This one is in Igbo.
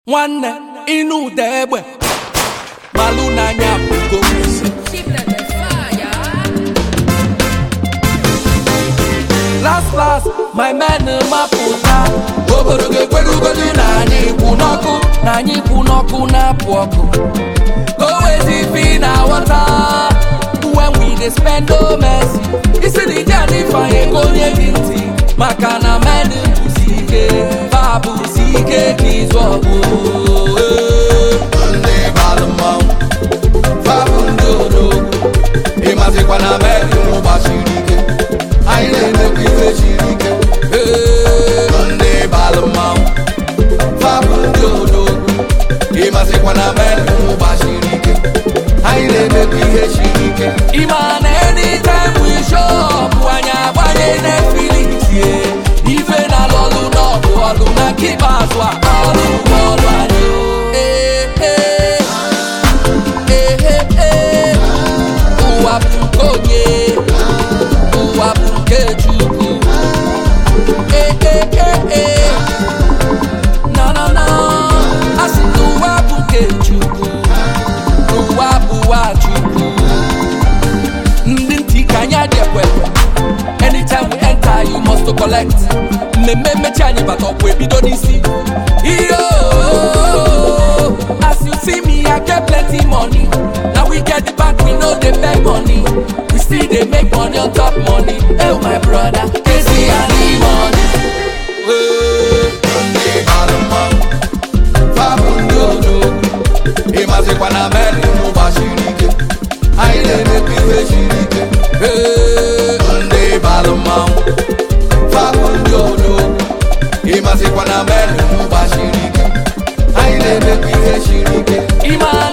nwanne ịnụ ụda egbe malụ n'anya bụgo last last my men mapụta obodo ga-ekwerugodu na anyị kwụ n'ọkụ na anyị kwụ n'ọkụ na-apụ ọkụ gowezi fi na wọta when we dey spend no mercy isi na ije anyị fanye ka onye gị ntị maka na men bụsi ike fa bụsi ike ka ịzụ ọgụ ndị balụ mmanwụ fabụ ndị odogwu ịmazikwa na meri gbasiri ike anyị na-emekwa ife siri ike ndị balụ mmanwụ fabụ ndị odogwu ịmazikwa na meri gbasiri ike anyị na-emekwa ihe siri ike ịma na anytime we show up anyị agbanye Netflix ye ife na lọlụ n'ọgụ ọlụ na nke ikpeazụ a ọlụ bụ ọlụ anyị o. Eh, eh. Eh, eh, eh. ụwa bụ nke onye ụwa bụ nke Chukwu Eh, eh, eh, eh. na na na asị na ụwa bụ nke Chukwu ụwa bụwa Chukwu ndị ntị ka anyị adị ekwe anytime we enter you must to collect mmemme mmechi anyị bata ọkwa ebido n'isi iyo as you see me i get plenty money na we get the back we no dey beg money we still dey make money on top money oh my brother kezi ani money. Hey. ndị balụ mmanwụ fabụ ndị odogwu ịmazikwa na meri gbasiri ike anyị na-emekwa ife siri ike Hey. ndị balụ mmanwụ fabụ ndị odogwu ịmazikwa na meri gbasiri ike anyị na-emekwa ihe siri ike Ima